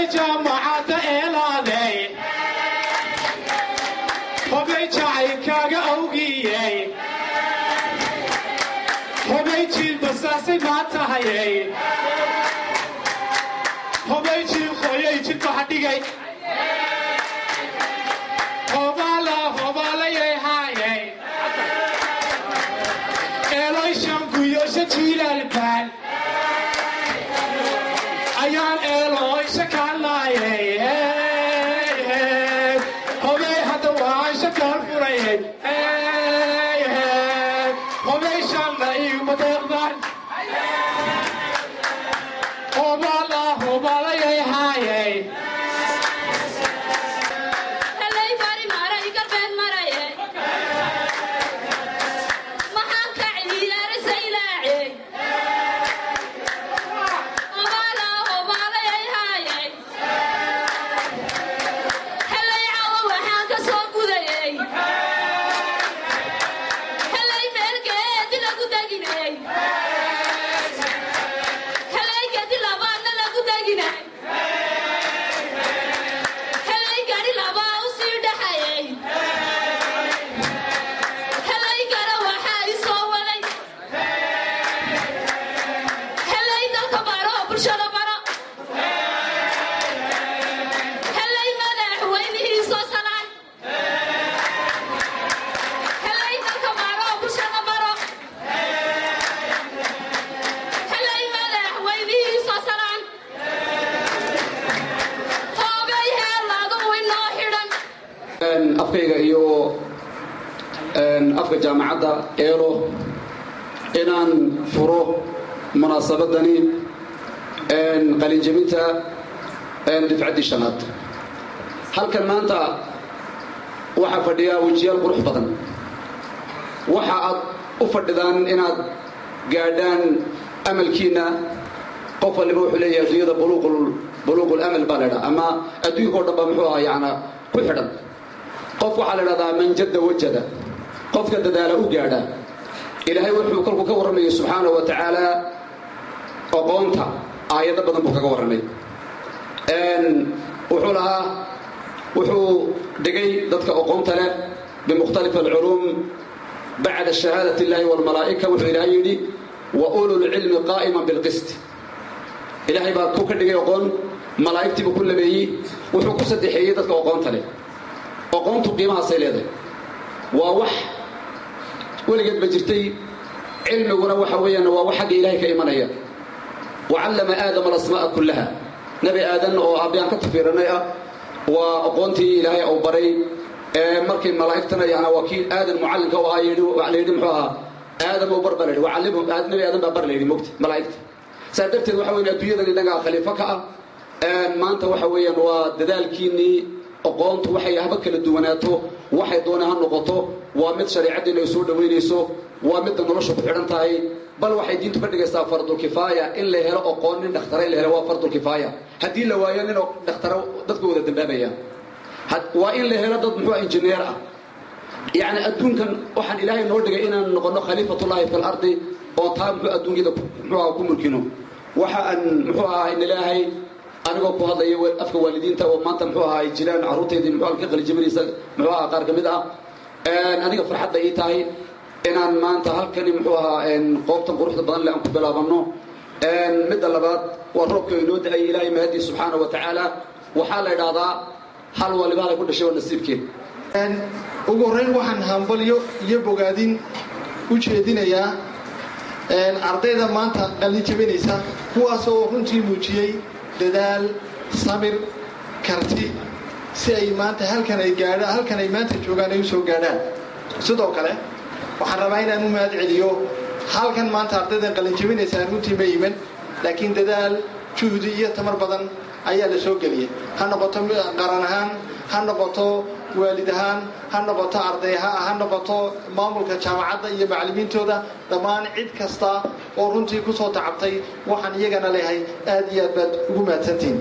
hobay jaamacadda eelaaday hobay jacaylkaaga awgiyey hobay jiil basaasay maa tahayey hobay jiil qoyay jidbaxa dhigay hobaala hobaalayay haayay eeloy shanguyoosha jiilaalbaan ayaan eelooysha kaalaayay hobay hadda waan shakaal furayay hobay shanla iiguma deeqdaan hobaala hobaalayay haayay Helay bari maray galbeed maraye maxaan ka celiyaa saylaace obaala obaalayay haayay helay cawo waxaan ka soo gudayay helay meelgeedi lagu deginay helay gedi labaadna lagu deginay helay gari labaa u sii dhaxayay helay gara waxaa i soo waday helay dalka baro bulshada baro helay madaxweynihii soo salaan helay dalka baro bulshada baro helay madaxweynihii soo salaan hoogay heelaadu inoo xidhan afkayga iyo afka jaamacadda eelo inaan furo munaasabadani qalinjebinta difcaddii shanaad halkan maanta waxaa fadhiya wejiyaal qurux badan waxa aad u fadhidaan inaad gaadhaan amalkiinna qof waliba wuxuu leeyahay adduunyada buluuqul amal baa la ydhaha ama adduunkao dhan ba muxuu ahaa yana ku xidhan qof waxaa la dhahdaa man jadda wajada qofka dadaala u gaadha ilaahay wuxuu kolkuu ka warramayay subxaanahu wa tacaala oqoonta aayado badan buu kaga warramay wuxuu lahaa wuxuu dhigay dadka oqoonta leh bimukhtalif alculuum bacda shahaadat illahi walmalaa'ika wuxuu ilaahay yidhi wa ululcilmi qaa'iman bilqist ilaahay baa ku ka dhigay oqoon malaa'igtiibuu ku labeeyey wuxuu ku saddexeeyey dadka oqoonta leh oqoontu qiimahaasay leedahay waa wax weligeed ba jirtay cilmiguna waxa weeyaan waa wax xagga ilaahay ka imanaya wacallama aadama alasmaa'a kullaha nebi aadan oo aabbiyaan ka tafiiranay ah waa oqoontii ilaahay uu baray ee markii malaa'igtana yana waa kii aadan mucallimka u ahaa yidhi la yidhi muxuu ahaa aadam uu bar baa la yidhi wacallimhum nebi aadan baa bar la yidhi mogta malaa'igta saa darteed waxa weeyaan adduunyadan innagaa khaliifo ka ah maanta waxa weeyaan waa dadaalkiinnii oqoontu waxay haba kala duwanaato waxay doona ha noqoto waa mid shareecaddiina ay soo dhowaynayso waa midda nolosha ku xidhan tahay bal waxay diintu ka dhigaysaa fardulkifaaya in la helo oqoon nin dhakhtara in la helo waa fardulkifaaya haddii la waayo nin dhakhtara dadka wada dambaabaya waa in la helo dad muxuu injineer ah yacni adduunkan waxaan ilaahay noo dhigay inaan noqono khaliifatullaahi fi lardi oo taa muxuu adduunyada muxuu aha ku mulkino waxa aan muxuu ahaa inilaahay anigoo ku hadlaya afka waalidiinta oo maanta muxuu ahaa ay jiraan carruurtaydii muxuu ka qalijabanaysa muxuu ahaa qaar ka mid ah aniga farxadda ii tahay inaan maanta halkani muxuu ahaa qoobtan quruxda badan le aan ku bilaabanno midda labaad waa roobka inoo da-ay ilaahay mahadii subxaana wa tacaala waxaa la idhaahdaa hal waliba halay ku dhashay waa nasiibkeed ugu horrayn waxaan hambalyo iyo bogaadin u jeedinayaa ardayda maanta qalin jabinaysa kuwaasoo runtii muujiyey dadaal samir karti si ay maanta halkan ay gaadha halkan ay maanta joogaan ay u soo gaadhaan sidoo kale waxaan rabaa inaan u mahad celiyo halkan maanta ardaydan qalin jabinaysaa runtii ma iman laakiin dadaal juhdi iyo tamar badan ayaa la soo geliyay ha noqoto qaran ahaan ha noqoto waalid ahaan ha noqoto arday ha noqoto maamulka jaamacadda iyo macallimiintooda dhammaan cid kasta oo runtii ku soo tacabtay waxaan iyagana leehay aad iyo aad baad ugu mahadsantihiin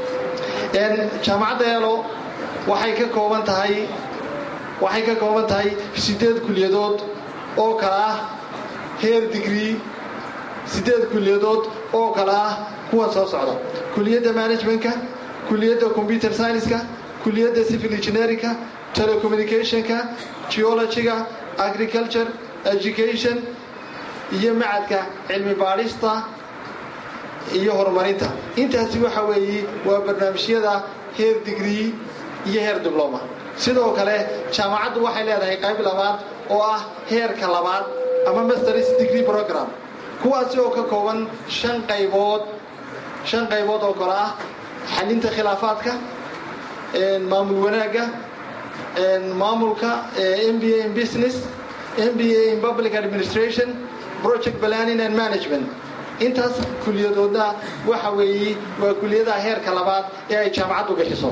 jaamacadda eelo waxay ka kooban tahay waxay ka kooban tahay siddeed kulliyadood oo kale ah heer digrii siddeed kulliyadood oo kale ah kuwan soo socda kuliyadda managementka kuliyadda computer science-ka kuliyadda civil engineerinka telecommunicationka geologyga agriculture education iyo macadka cilmi baadhista iyo horumarinta intaasi waxa weeye waa barnaamijyada heer digree iyo heer dibloma sidoo kale jaamacaddu waxay leedahay qayb labaad oo ah heerka labaad ama masters degree program kuwaasi oo ka kooban shan qaybood shan qaybood oo kale ah xalinta khilaafaadka maamul wanaagga maamulka m b a in business m b a in public administration project planning and management intaas kuliyadoodna waxa weeye waa kuliyadaha heerka labaad ee ay jaamacaddu bixiso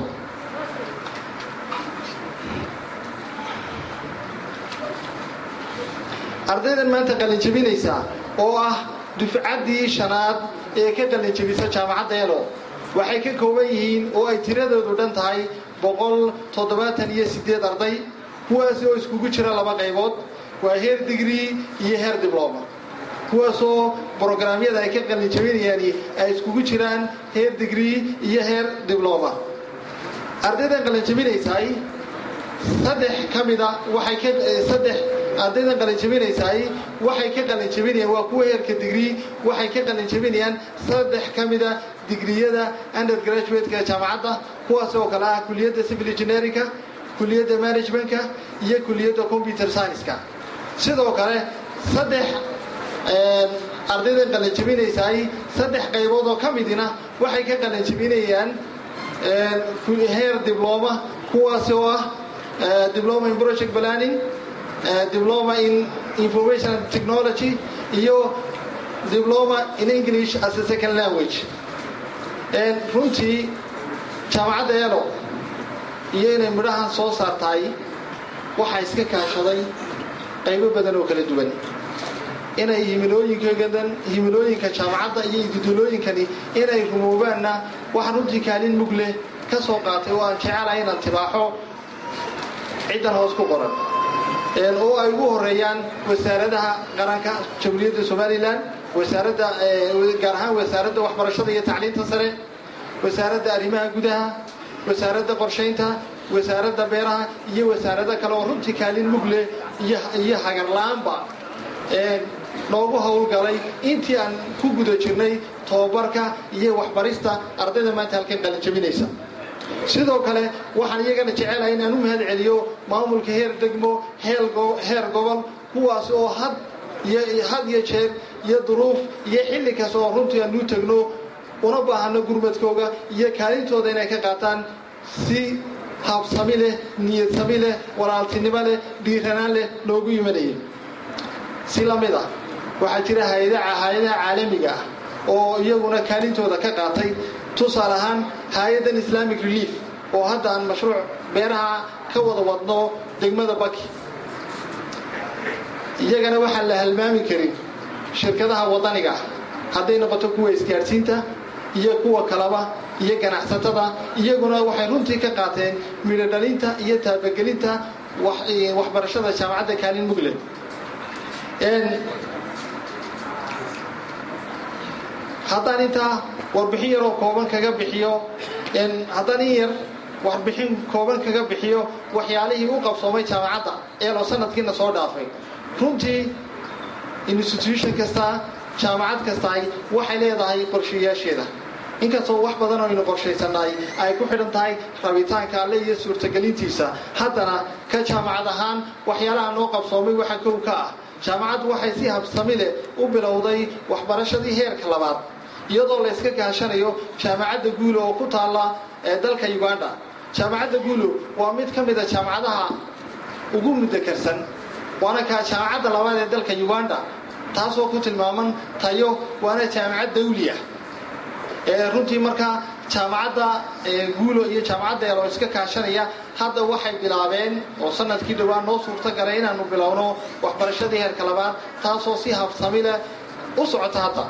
ardaydan maanta qalinjabinaysa oo ah dufcaddii shanaad ee ka qalinjabisa jaamacadda elo waxay ka kooban yihiin oo ay tiradoodu dhan tahay boqol toddobaatan iyo sideed arday kuwaasi oo iskugu jira laba qaybood waa heer digree iyo heer dibloma kuwaasoo brograamyada ay ka qalinjabinayaani ay iskugu jiraan heer digree iyo heer dibloma ardaydan qalinjabinaysaay saddex ka mida waxay ka saddex ardaydan qalinjabinaysaay waxay ka qalinjabinayaan waa kuwa heerka digree waxay ka qalinjabinayaan saddex ka mida digriyada undergraduate-ka jaamacadda kuwaas oo kale ah kuliyadda civil engineerinka kuliyadda managementka iyo kuliyadda computer science-ka sidoo kale saddex ardaydan qalinjabinaysaay saddex qaybood oo ka midina waxay ka qalinjabinayaan heer dibloma kuwaas oo ah diploma in project planning diploma in information technology iyo diploma in english as a second language runtii jaamacadda elo iyo inay midhahan soo saartahay waxaa iska kaashaday qaybo badan oo kala duwan inay himilooyinkadan himilooyinka jaamacadda iyo ididolooyinkani inay rumoobaanna waxaan runtii kaalin mug leh ka soo qaatay oo aan jecelahay inaan tibaaxo ciddan hoos ku qoran oo ay ugu horeeyaan wasaaradaha qaranka jamhuuriyadda somalilan wasaaradda gaar ahaan wasaaradda waxbarashada iyo tacliinta sare wasaaradda arrimaha gudaha wasaaradda qorshaynta wasaaradda beeraha iyo wasaarado kale oo runtii kaalin mug leh iyo hagarla-aanba noogu howlgalay intii aan ku guda jirnay tobabarka iyo waxbarista ardayda maanta halkan qalinjabinaysa sidoo kale waxaan iyagana jecelahay inaan u mahad celiyo maamulka heer degmo heer gobol kuwaas oo had had iyo jeer iyo duruuf iyo xilli kasta oo runtii aan u tegno una baahano gurmadkooga iyo kaalintooda inay ka qaataan si habsami leh niyadsami leh walaaltinimo leh dhiiranaan leh noogu imanayay si la mid ah waxaa jira hay-adaha caalamiga ah oo iyaguna kaalintooda ka qaatay tusaale ahaan hay-addan islamic relief oo hadda aan mashruuc beeraha ka wada wadno degmada baki iyagana waxaan la halmaami karin shirkadaha wadaniga ah hadday noqoto kuwa isgaadhsiinta iyo kuwa kaleba iyo ganacsatada iyaguna waxay runtii ka qaateen midho dhalinta iyo taabagelinta waxbarashada jaamacadda kaalin mugled haddaan intaa warbixin yaroo kooban kaga bixiyo haddaan in yar warbixin kooban kaga bixiyo waxyaalihii u qabsoomay jaamacadda eeloo sanadkiina soo dhaafay runtii institution kasta jaamacad kastaay waxay leedahay qorshayaasheeda inkastoo wax badan oo aynu qorshaysannahay ay ku xidhan tahay rabitaanka alle iyo suurtagelintiisa haddana ka jaamacad ahaan waxyaalaha noo qabsoomay waxa kow ka ah jaamacaddu waxay si habsami leh u bilowday waxbarashadii heerka labaad iyadoo la yska kaashanayo jaamacadda guulo oo ku taalla ee dalka uganda jaamacadda guulo waa mid ka mida jaamacadaha ugu mudakarsan waana kaa jaamacadda labaad ee dalka uganda taasoo ku tilmaaman tayo waana jaamacad dawliah runtii markaa jaamacadda guulo iyo jaamacadda eeloo iska kaashanaya hadda waxay bilaabeen oo sanadkii dhowaan noo suurta galay inaanu bilowno waxbarashadii heerka labaad taasoo si habsami leh u socota hadda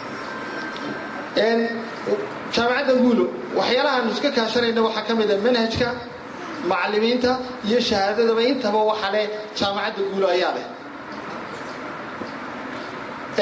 jaamacadda guulo waxyaalahaanu iska kaashanayna waxaa ka mid a manhajka macalimiinta iyo shahaadadaba intaba waxa leh jaamacadda guulo ayaa leh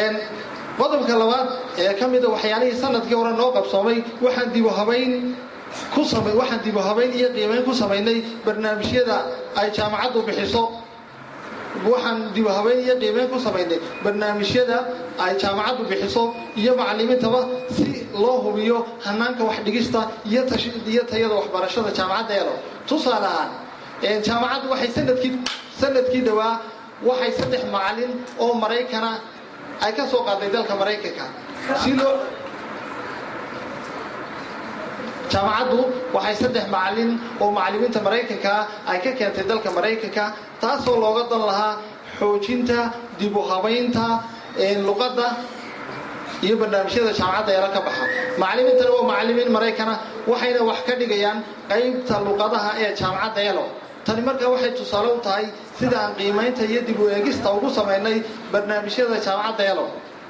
qodobka labaad ee ka mida waxyaalihii sanadkii hore noo qabsoomay waxaan dibu habayn ku samay waxaan dib u habayn iyo qiimayn ku samaynay barnaamijyada ay jaamacaddu bixiso waxaan dib u habayn iyo qiimeyn ku samaynay barnaamijyada ay jaamacaddu bixiso iyo macalimiintaba si loo hubiyo hanaanka wax dhigista iyo iyo tayada waxbarashada jaamacadda elo tusaale ahaan jaamacaddu waxay sanadkii sanadkii dhowaa waxay saddex macalin oo maraykana ay ka soo qaaday dalka maraykanka si loo jaamacaddu waxay saddex macalin oo macalimiinta maraykankaa ay ka keentay dalka maraykanka taasoo looga dan lahaa xoojinta dib u habaynta luqadda iyo barnaamijyada jaamacadda eela ka baxa macalimiintana waa macalimiin maraykana waxayna wax ka dhigayaan qaybta luqadaha ee jaamacadda elo tani markaa waxay tusaale u tahay sida aan qiimaynta iyo dib u eegista ugu samaynay barnaamijyada jaamacadda elo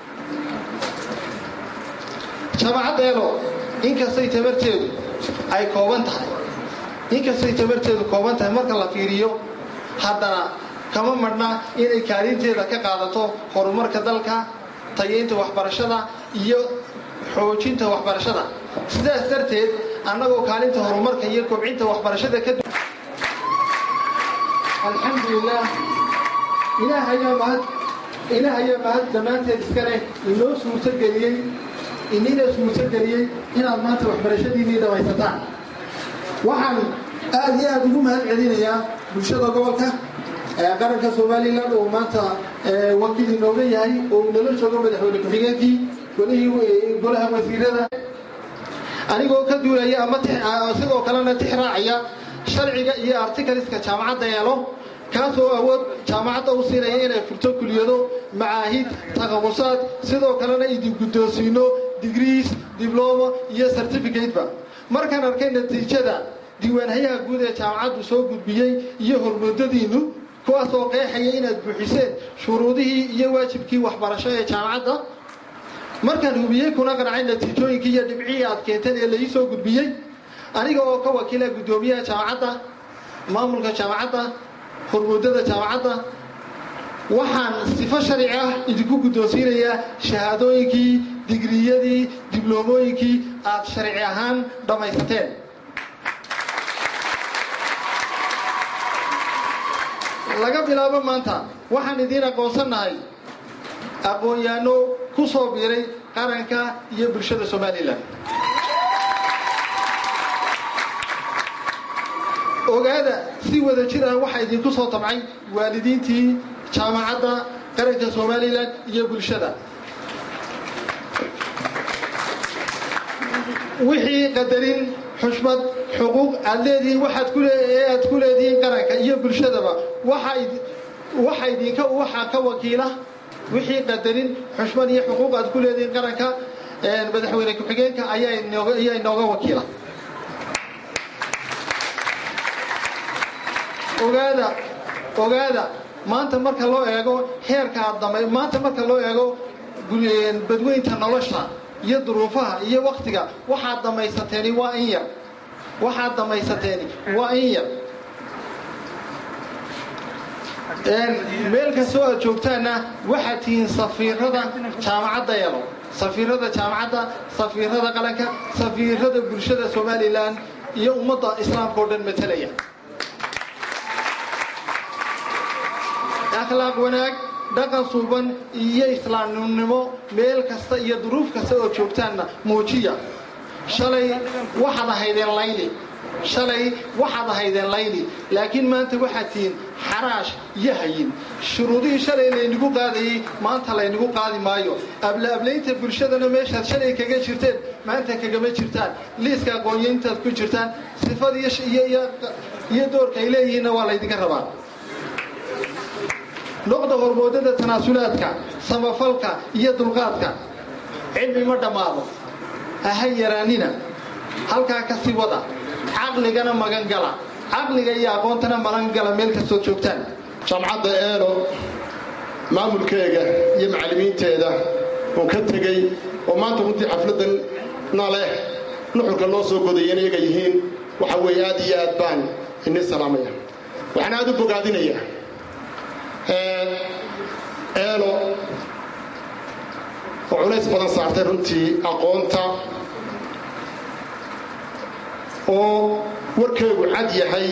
jaamacadda elo inkastay tabarteedu ay kooban tahay inkastay tabarteedu kooban tahay marka la fiiriyo haddana kama madhna inay kaalinteeda ka qaadato horumarka dalka tayaynta waxbarashada iyo xoojinta waxbarashada sidaas darteed annagoo kaalinta horumarka iyo kobcinta waxbarashada ka alxamdulilah ilaah ayaa mahad ilaah ayaa mahad dhammaanteed iska leh inoo suurtogeliyey inina suurtogeliyey inaad maanta waxbarashadiinnii dhamaysataan waxaan aad iyo aad ugu mahad celinayaa bulshada gobolka qaranka somalilan oo maanta wakiil inooga yahay oo nala joogo madaxweyne ku-xigeenkii golihii golaha wasiirada anigoo ka duulaya ama sidoo kalena tix raacaya sharciga iyo artikaliska jaamacadda eelo kaasoo awood jaamacadda u siinaya inay furto kuliyado macaahid takhamusaad sidoo kalena idin guddoonsiino digriis diblomo iyo certificateba markaan arkay natiijada diiwaanhayaha guud ee jaamacaddu soo gudbiyey iyo hormoodadiinnu kuwaasoo qeexaya inaad buuxiseen shuruudihii iyo waajibkii waxbarasho ee jaamacadda markaan hubiyey kuna qancay natiijooyinkii iyo dhibcihii aad keenteen ee laii soo gudbiyey aniga oo ka wakiila guddoomiyaha jaamacadda maamulka jaamacadda hormoodada jaamacadda waxaan sifo sharci ah idinku guddoonsiinayaa shahaadooyinkii digriyadii dibloomooyinkii aad sharci ahaan dhammaysateen laga bilaabo maanta waxaan idiin aqoonsannahay aqoon-yaano ku soo biiray qaranka iyo bulshada somalilan ogaada si wada jir ah waxaa idinku soo tabcay waalidiintii jaamacadda qaranka somalilan iyo bulshada wixii qadarin xushmad xuquuq aad leedihiin waxaad ku ee aad ku leedihiin qaranka iyo bulshadaba waxa idinka waxaa ka wakiila wixii qadarin xushmad iyo xuquuq aad ku leedihiin qaranka madaxweyne ku-xigeenka ayaa inooga wakiila ogaada ogaada maanta marka loo eego heerka aad damay maanta marka loo eego badweynta nolosha iyo duruufaha iyo waktiga waxaad dhamaysateeni waa in yar waxaad dhamaysateeni waa in yar meel kastoo aad joogtaanna waxaad tihiin safiirada jaamacadda elo safiirada jaamacadda safiirada qaranka safiirada bulshada somalilan iyo ummadda islaamka oo dhan matalaya akhlaaq wanaag dhaqan suuban iyo islaamnimo meel kasta iyo duruuf kasta oo joogtaanna muujiya shalay waxaad ahaydeen layli shalay waxaad ahaydeen layli laakiin maanta waxaad tihiin xaraash iyo hayin shuruudihii shalay laynigu qaadayey maanta laynigu qaadi maayo ablaablaynta bulshadana meeshaad shalay kaga jirteen maanta kagama jirtaan liiska aqoonyaintaad ku jirtaan sifad iyo doorka ay leeyihiinna waa laydinka rabaa noqda hormoodada tanaasulaadka samafalka iyo dulqaadka cilmi ma dhammaado haha yaraanina halkaa ka sii wada caqligana magangala caqliga iyo aqoontana magangala meel kastood joogtaan jaamacadda eelo maamulkeega iyo macallimiinteeda oo ka tegey oo maanta runtii xafladdan na leh nuxurka loo soo godayeen iyaga yihiin waxa weeye aad iyo aad baan ini salaamaya waxaan aad u bogaadinayaa eelo oo culays badan saartay runtii aqoonta oo warkeegu cad yahay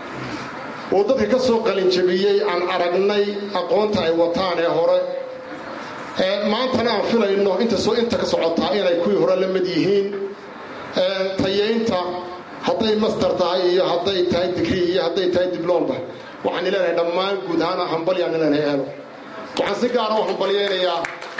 oo dadka ka soo qalinjabiyey aan aragnay aqoonta ay wataan ee hore maantana aan filayno intasoo inta ka socotaa inay kuwii hore la mid yihiin tayaynta hadday master tahay iyo hadday tahay digrii iyo hadday tahay diblomba waxaan ileenahay dhammaan guud ahaan hambalyaan ileenahay eelo waxaan si gaara u hambalyaynayaa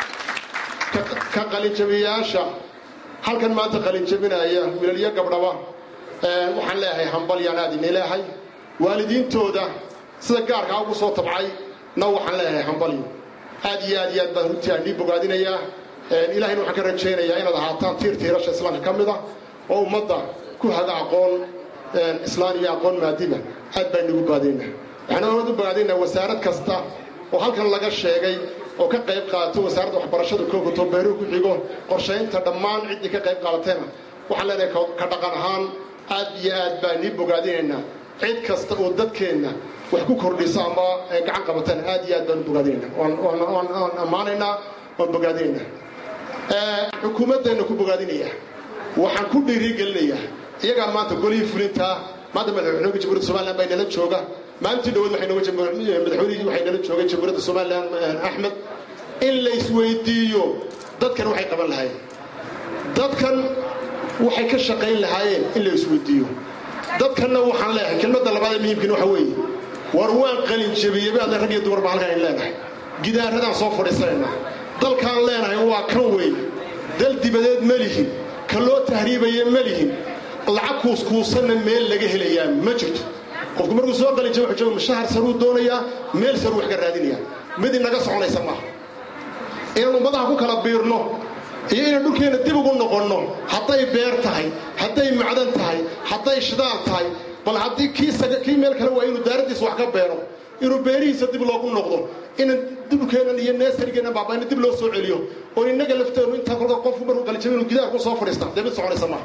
ka qalinjabiyaasha halkan maanta qalinjabinaya wilalyo gabdhaba waxaan leeyahay hambalyaan aad ini leehay waalidiintooda sida gaarkaa ugu soo tabcay na waxaan leeyahay hambalyo aad iyo aad iyo aad baan runtii aan ii bogaadinayaa ilahayna waxaan ka rajaynayaa inaad ahaataan tiir tiirasha islaamka ka mid a oo ummadda ku haga aqoon islaan iyo aqoon maadiba aad baan igu baadayna waxaan aad u bogaadaynaa wasaarad kasta oo halkan laga sheegay oo ka qayb qaadato wasaaradda waxbarashada koogato beeruhu ku xigo qorshaynta dhammaan ciddii ka qayb qaadatayna waxaan leenahay ka dhaqan ahaan aad iyo aad baan ii bogaadinaynaa cid kasta oo dadkeenna wax ku kordhisa ama gacan qabatana aad iyo aad baan u bogaadinayna waan ammaanaynaa waan bogaadinaynaa xukuumaddeenna ku bogaadinaya waxaan ku dhiirigelinayaa iyagaa maanta golihii fulintaa maanta madaxweynaha jamhuuriyadda somaliland baa inala jooga maalintii dhawaad madaxweynihii waxay nala joogay jamhuuriyadda somaliland axmed in la isweydiiyo dadkan waxay qaban lahaayeen dadkan waxay ka shaqayn lahaayeen in la isweydiiyo dadkanna waxaan leeyahay kelmadda labaad ee muhiimkiina waxa weeye war waan qalin jabiyey baadle rag iyo dumarba halkaan in leenahay gidaaradaan soo fadhiisanaynaa dalkaan leenahay waa kan weeye dal dibadeed ma lihin ka loo tahriibaya ma lihin lacag kuuskuusanna meel laga helayaa ma jirto qofku markuu soo qalin jaba wuxuu jooga mushahar saruu doonayaa meel saruu wax ka raadinayaa mid inaga soconaysa maaha inaan ummadaha ku kala biirno iyo inaan dhulkeenna dib ugu noqonno hadday beer tahay hadday macdan tahay hadday shidaal tahay bal haddii kii meel kale waa inuu daaraddiisa wax ka beero inuu beerihiisa dib loogu noqdo inaan dhulkeennan iyo neesarigeennan baabayna dib loo soo celiyo oo innaga lafteennu intaa kolka qofku markuu qalijabo inuu gidaar ku soo fadhiista dee mid soconaysa maaha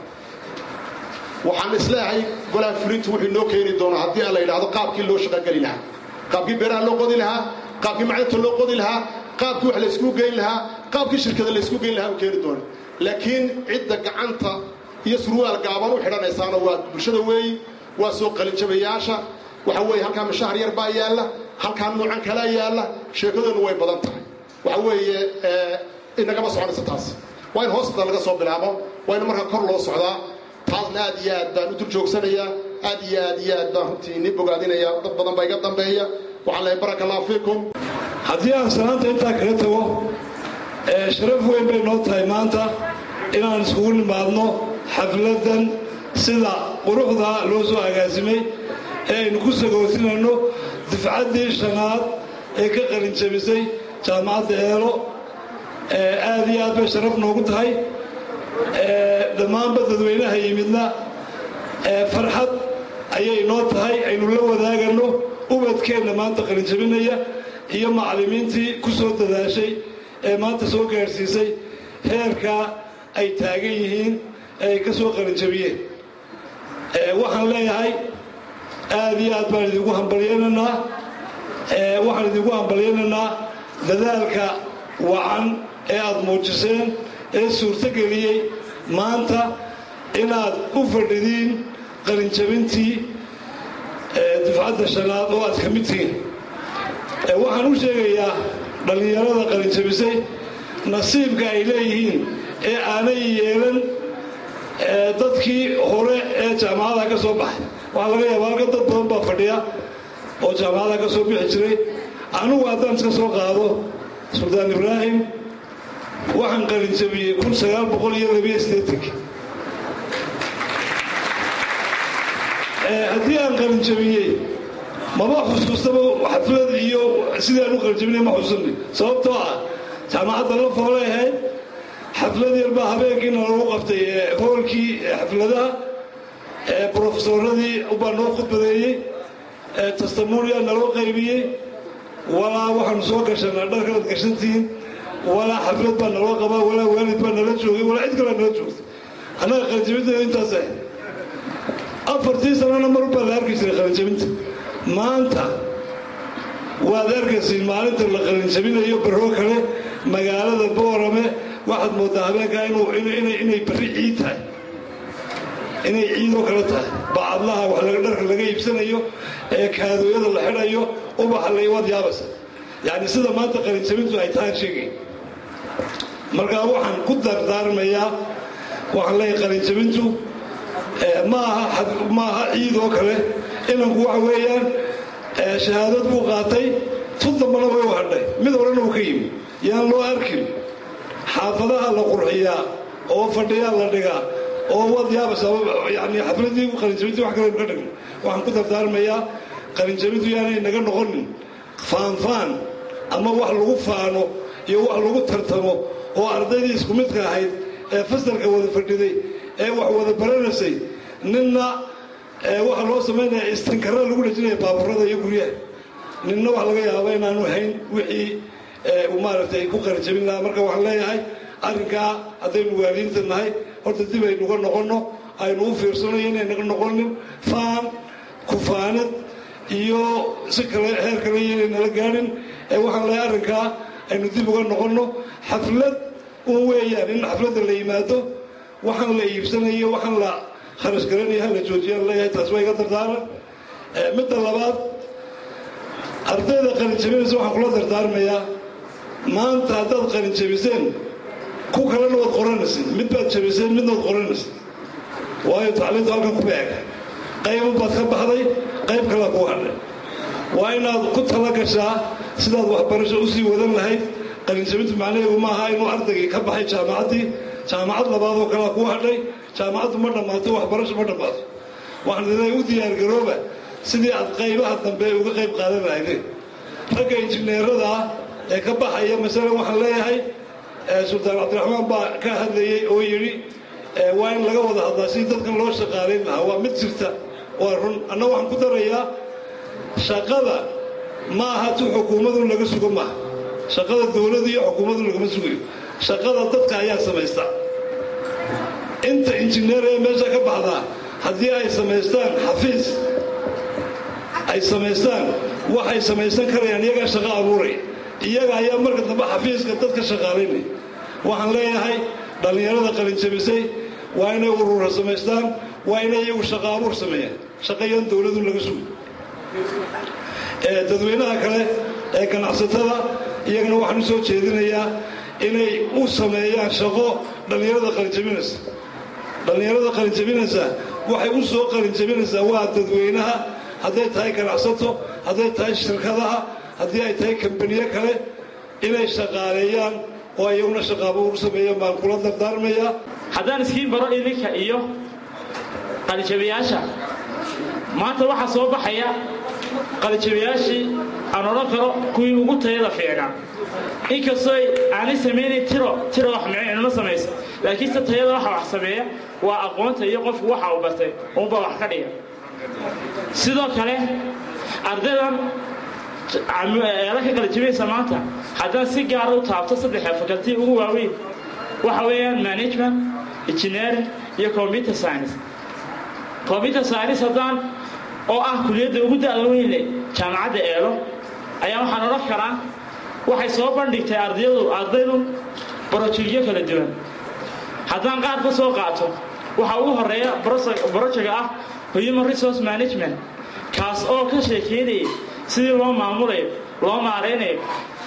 waxaan isleeyahay golaha fulintu wuxuu inoo keeni doonaa haddii aan la yidhaahdo qaabkii loo shaqogeli lahaa qaabkii beeraha loo qodi lahaa qaabkii macdanta loo qodi lahaa qaabkii wax laysku geyn lahaa qaabkii shirkada laysku geyn lahaa u keeni doona laakiin cidda gacanta iyo surwaal gaaban u xidhanaysaana waa bulshada weeyi waa soo qalinjabayaasha waxa weeye halkaa mashahar yar baa yaalla halkaa nuucan kalaa yaalla sheekadoonu way badan tahay waxa weeye inagama soconaysa taas waa in hoosda laga soo bilaabo waa in markaa kor loo socdaa taasna aad iyo aad baan u dul joogsanayaa aad iyo aad iyo aad baan runtii ini bogaadinayaa dad badan baa iga dambeeya waxaan lehay baraka allahu fiikum haddii aan salaanta intaa kaga tago sharaf weyn bay noo tahay maanta inaan iskugu nimaadno xafladdan sida quruxda loo soo agaasimay ee aynu ku sagootinayno difcaddii shanaad ee ka qalinjabisay jaamacadda eelo aad iyo aad bay sharaf noogu tahay dhammaanba dadweynaha yimidna farxad ayay noo tahay aynu la wadaagano ubadkeenna maanta qalinjabinaya iyo macallimiintii ku soo dadaashay ee maanta soo gaadhsiisay heerkaa ay taagan yihiin ee ay ka soo qalinjabiyeen waxaan leeyahay aad iyo aad baan idinku hambalyaynaynaa waxaan idinku hambalyaynaynaa dadaalka wacan ee aad muujiseen ee suurtogeliyey maanta inaad u fadhidiin qalinjabintii dufcadda shanaad oo aad ka mid tihiin waxaan u sheegayaa dhallinyarada qalinjabisay nasiibka ay leeyihiin ee aanay yeelan dadkii hore ee jaamacadaha ka soo baxay waxaa laga yaaba halka dad badan baa fadhiya oo jaamacadaha ka soo bixi jiray anugu haddaan iska soo qaado suldaan ibraahim waxaan qalinjabiyey kun sagaal boqol iyo labiyo sideetanki haddii aan qalinjabiyey maba xusuustaba xaflad iyo sidii aan u qalinjabinay ma xusuusani sababtoo ah jaamacadda la foolay ahayd xaflad yar baa habeenkiina lagu qabtay hoolkii xafladaha brofesoradii ubaa noo khudbadeeyey tastamulia naloo qaybiyey walaa waxaanu soo gashanaa dharkanaad gashantihiin walaa xaflad baa naloo qabaa walaa waalid baa nala joogay walaa cid kalaa nala joogtay annaga qalinjabinteedu intaas ahayd afartii sanana mar baa la arki jiray qalinjabinta maanta waad arkaysiin maalinta la qalinjabinayo baroo kale magaalada boorame waxaad moodaa habeenkaa inay barri ciid tahay inay ciidoo kale tahay bacadlaha wax laga dharka laga iibsanayo ee kaadooyada la xidhayo ubaxa laywaad yaabasa yacni sida maanta qalinjabintu ay tahaan sheegay markaa waxaan ku dardaarmayaa waxaan leeyahay qalinjabintu ma aha ma aha ciid oo kale inanku waxa weeyaan shahaadad buu qaatay tun dambana way u hadhay mid horena uu ka yimi yaan loo arkin xaafadaha la qurxiyaa oo fadhiyaa la dhigaa oo waad yaabaysaa yani xafladii qalinjabintii wax kale ka dhigno waxaan ku dardaarmayaa qalinjabintu yaanay naga noqonin faanfaan ama wax lagu faano iyo wax lagu tartamo oo ardaydii isku midka ahayd ee fasalka wada fadhiday ee wax wada baranaysay ninna waxaa loo samaynaya istinkara lagu dhejinaya baaburada iyo guryaha ninna wax laga yaaba inaanu hayn wixii maaragtay ku qalinjabin lahaa marka waxaan leeyahay arrinkaa haddaynu waalidiinta nahay horta dib aynuga noqonno aynu u fiirsano inay naga noqonin faan kufaanad iyo si kale heer kale inay nala gaadhin ee waxaan leeyahay arrinkaa aynu dib uga noqonno xaflad un weeyaan in xafladda la yimaado waxaan la iibsanayo waxaan la kharash garanaya hala joojiyaan leeyahay taas waa iga dardaaran midda labaad ardayda qalinjabinaysa waxaan kula dardaarmayaa maanta haddaad qalinjabiseen ku kalena waad qoranaysin mid baad jabiseen midna waad qoranaysin waayo tacliintu halkan ku beega qaybu baad ka baxday qayb kalea kuu hadhay waa inaad ku tala gashaa sidaad waxbarasho usii wadan lahayd qalinjabintu macnaheedu maaha inuu ardaygii ka baxay jaamacaddii jaamacad labaadoo kalea kuu hadhay jaamacaddu ma dhammaato waxbarasho ma dhammaato waxaan leedahay u diyaargarooba sidii aad qaybaha dambe uga qayb qaadan lahaydeen ragga injineerada ah ee ka baxaya masalan waxaan leeyahay sultaan cabdiraxmaan baa ka hadlayey oo yidhi waa in laga wada hadlaa sidii dadkan loo shaqaalayn lahaa waa mid jirta waa run anna waxaan ku darayaa shaqada ma aha tu xukuumadu laga sugo maaha shaqada dowladu iyo xukuumadu lagama sugayo shaqada dadka ayaa samaysta inta injineer ee meesha ka baxdaa haddii ay samaystaan xafiis ay samaystaan waxay samaysan karayaan iyagaa shaqo abuuraya iyaga ayaa marka dambe xafiiska dadka shaqaalaynaya waxaan leeyahay dhallinyarada qalinjabisay waa inay urura samaystaan waa inay iyagu shaqo abuur sameeyaan shaqayan dowladu laga sugo dadweynaha kale ee ganacsatada iyagana waxaan u soo jeedinayaa inay u sameeyaan shaqo dhallinyarada qalinjabinaysa dhallinyarada qalinjabinaysa waxay u soo qalinjabinaysaa waa dadweynaha hadday tahay ganacsato hadday tahay shirkadaha haddii ay tahay kambaniyo kale inay shaqaaleeyaan oo iyaguna shaqaabo u sameeyaan baan kula dardaarmayaa haddaan iskiin baro idinka iyo qalinjabiyaasha maanta waxaa soo baxaya qalinjabiyaashii aan odhan karo kuwii ugu tayada fiicnaa inkastoo aanay samaynayn tiro tiro wax micnimo samaysa laakiinse tayada waxa wax sameeya waa aqoonta iyo qofku waxa uu bartay uunba wax ka dhiga sidoo kale ardaydan eela ka qalinjabinaysa maanta haddaan si gaara u taabto saddexa fakaltii ugu waaweyn waxa weeyaan management engineering iyo computer science computer science haddaan oo ah kuliyadda ugu da'da weynle jaamacadda eelo ayaa waxaan odhan karaa waxay soo bandhigtay ardaydu ardaydu brojegyo kala duwan haddaan qaar ka soo qaato waxaa ugu horeeya brojega ah human resource management kaas oo ka sheekeynayay sidii loo maamulayo loo maaraynayo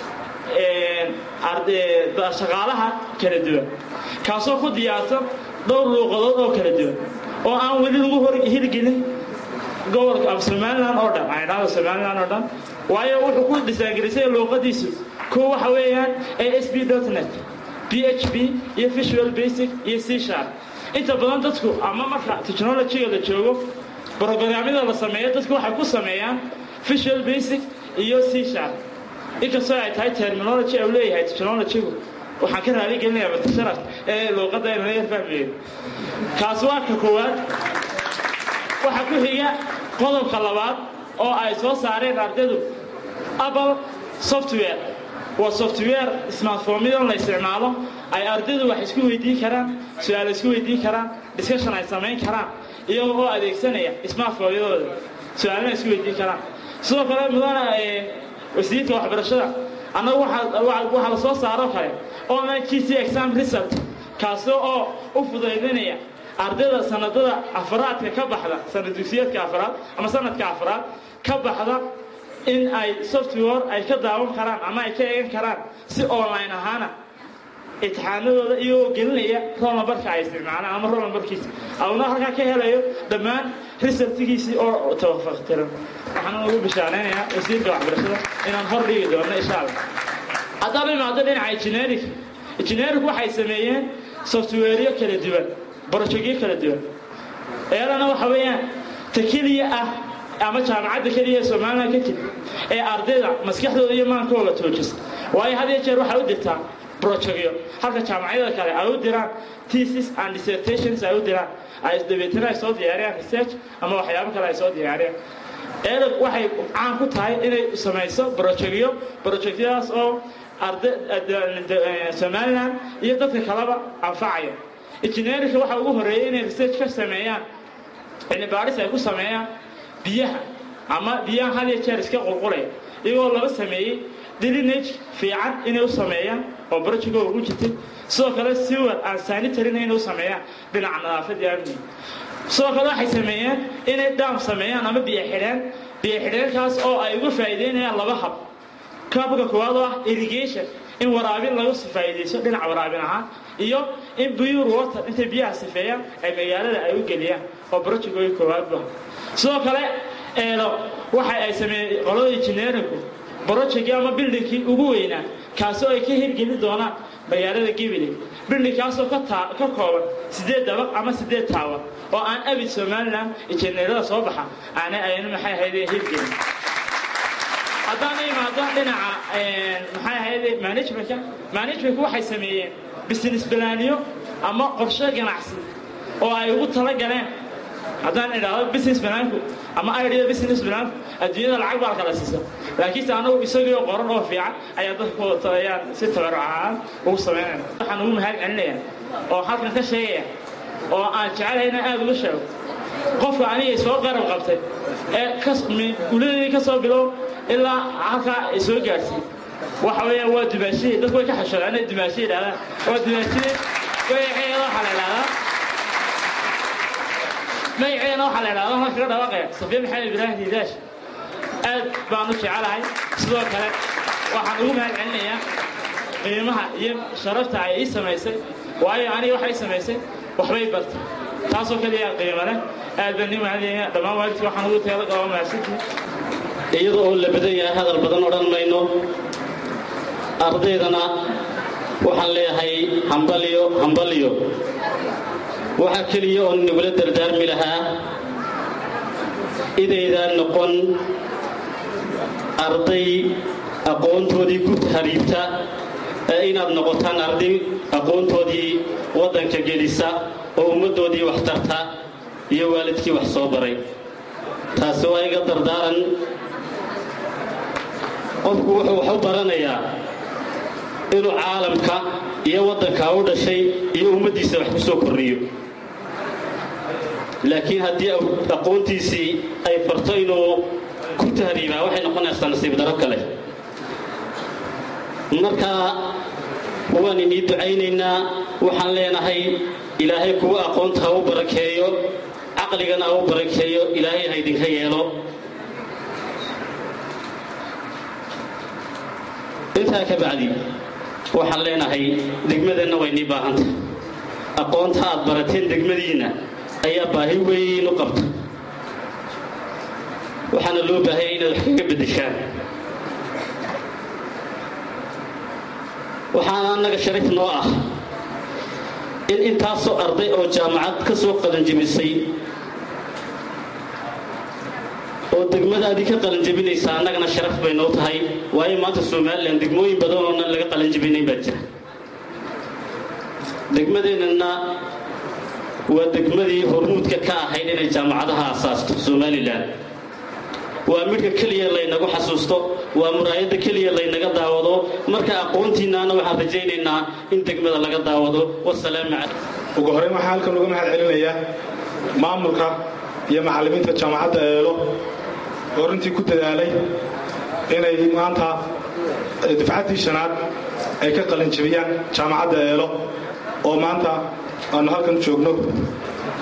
shaqaalaha kala duwan kaasoo ku diyaarsan dhowr luuqadood oo kala duwan oo aan weli lagu hor hirgelin gobolka af somalilan oo dhan aydhahda somalilan oo dhan waayo wuxuu ku dhisaangelisay luuqadiisu kuwa waxa weeyaan a s b net b h p iyo visual basic iyo c sharp inta badan dadku ama marka technologyga la joogo brogaraamyada la sameeyo dadku waxay ku sameeyaan visual basic iyo c sharp inkastoo ay tahay terminology u leeyahay technologygu waxaan ka raali gelinayaa batasharaf ee luuqadda aynu yar fahmayo kaas waa ka koowaad waxaa ku xiga qodobka labaad oo ay soo saareen ardaydu apple software waa software smartphomyadan la isticmaalo ay ardaydu wax isku weydiin karaan su-aal isku weydiin karaan discussion ay samayn karaan iyagoo oo adeegsanaya smartphomyadooda su-aalana isku weydiin karaan sidoo kale mudana wasiirka waxbarashada annagu waxaa la soo saaroo kale online g c exam result kaasoo oo u fudaydinaya ardayda sanadada afraadka ka baxda sanad dugsiyeedka afraad ama sanadka afraad ka baxda in ay software ay ka daawan karaan ama ay ka eegan karaan si online ahaana imtixaanadooda iyagoo gelinaya rolnambarka ay isticmaalaan ama rolnambarkiisa auna halkaa ka helayo dhammaan risaltigiisii oo tawafaqtiran waxaan ugu bishaaraynayaa wasiirka waxbarashada inaan hor dhigi doono insha allah haddaba imaado dhinaca engineering engineering waxay sameeyeen softwareyo kala duwan brojectyo kala duwan iyadana waxa weeyaan ta keliya ah ama jaamacadda keliya ee somaliland ka jira ee ardayda maskaxdooda iyo maankooga toojisa waayo had iyo jeer waxay u dirtaa brojectyo halka jaamacadyada kale ay u diraan thesis and dissertations ay u diraan ay dabeetana ay soo diyaariyaan research ama waxyaabo kale ay soo diyaariyaan erog waxay caan ku tahay inay samayso brojectyo brojectyadaas oo arday somaliland iyo dadka kaleba anfacaya engineerinka waxa ugu horeeyay inay research ka sameeyaan cilmi baadhis ay ku sameeyaan biyaha ama biyaha had iyo jeer iska qulqulaya iyagoo laba sameeyey dilinage fiican inay u sameeyaan oo brojectoo ugu jirtay sidoo kale sewer aan sanitaryna inay u sameeyaan dhinaca nadaafad iyo amniga sidoo kale waxay sameeyeen inay dhaam sameeyaan ama biyo xidheen biyo xidheenkaas oo ay uga faa'iideynayaan laba hab kabka koowaad oo ah irrigation in waraabin lagu faa'iidaysto dhinaca waraabin ahaan iyo in pure water intay biyaha sifeeyaan ay magaalada ay u geliyaan oo brojectooyi koowaad bu sidoo kale eedo waxa ay sameeyeen qolada engineeringku brojectkii ama bildingkii ugu weynaa kaasoo ay ka hirgeli doonaan magaalada gibiley bildingkaasoo ka kooban siddeed dabaq ama siddeed taawan oo aan abid somaliland injineerada soo baxa aanay ayna maxay ahaydee hirgelin haddaan imaado dhinaca maxay ahayde managementka managementku waxay sameeyeen business balaaniyo ama qorshe ganacsi oo ay ugu tala galeen haddaan idhaahdo business banaanku ama idea business banaanku adduunyada lacag baa kala siisa laakiinse anagu isagoo qoran oo fiican ayaa dadka wata ayaan si tabaruc ahaan ugu samaynayna waxaan ugu mahad celinaya oo halkan ka sheegaya oo aan jecelahay inaan aada uga sheego qofka anigay soo qarab qabtay ee uladeedii ka soo bilow ilaa halkaa ay soo gaadhsiin waxa weeyaan waa dumaashiye dadku way ka xashadaan inay dumaashiye idhahdaan waa dumaashiye magaceeda waxaa la idhahdaa magaceena waxaa la idhahdaa halka ka dhawaaqaya safiya maxamed ibraahim diidaash aad baan u jecelahay sidoo kale waxaan ugu mahad celinayaa qiimaha iyo sharafta ay ii samaysay waayo aniga waxay samaysay waxbay bartay taasoo kaliya qiimo leh aad baan ii mahadinaya dhammaan waalidkii waxaan ugu teeda qaba mahadsantii iyada oo la badan yahay hadal badan odhan mayno ardaydana waxaan leeyahay hambaliyo hambaliyo waxaa keliya oo nagula dardaarmi lahaa idaydaan noqon arday aqoontoodii ku hariibta ee inaad noqotaan arday aqoontoodii waddanka gelisa oo ummaddoodii wax tarta iyo waalidkii wax soo baray taasi waa iga dardaaran qofku wuxuu wax u baranayaa inuu caalamka iyo waddankaa u dhashay iyo ummaddiisa wax ku soo kordhiyo laakiin haddii aqoontiisii ay farto inuu ku tahriibaa waxay noqonaysaa nasiib daro kale markaa waan inii ducaynaynaa waxaan leenahay ilaahay kuwa aqoonta ha u barakeeyo caqligana ha u barakeeyo ilaahay ha idinka yeelo intaa ka bacdi waxaan leenahay degmadeenna way nii baahanta aqoonta aad barateen degmadiinna ayaa baahi weyn u qabta waxaana loo baahaya inaad wax kaga beddeshaan waxaana annaga sharif noo ah in intaasoo arday oo jaamacad ka soo qalanjebisay oo degmadaadii ka qalanjebinaysa annagana sharaf bay noo tahay waayo maanta somalilan degmooyin badan oonan laga qalanjebinayn baa jira degmadeennana waa degmadii hormuudka ka ahayd inay jaamacadaha asaasto somalilan waa midhka keliya laynagu xasuusto waa muraayadda keliya laynaga daawado marka aqoontiinnaana waxaan rajaynaynaa in degmada laga daawado wasalaamu calaykum ugu horrayn waxaan halkan uga mahad celinayaa maamulka iyo macallimiinta jaamacadda eelo oo runtii ku dadaalay inay maanta dufcaddii shanaad ay ka qalinjabiyaan jaamacadda eelo oo maanta aanu halkan joogno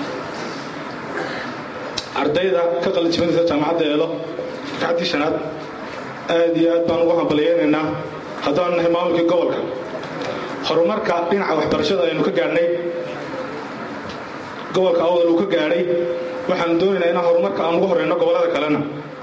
ardayda ka qalinjibinaysa jaamacadda eelo dafcaddii shanaad aad iyo aad baan ugu hambalyaynaynaa haddaan nahay maamulkii gobolka horumarka dhinaca waxbarashada aynu ka gaadhnay gobolka awdal uu ka gaadhay waxaanu doonaynaa inaan horumarka aan ugu horreyno gobollada kalena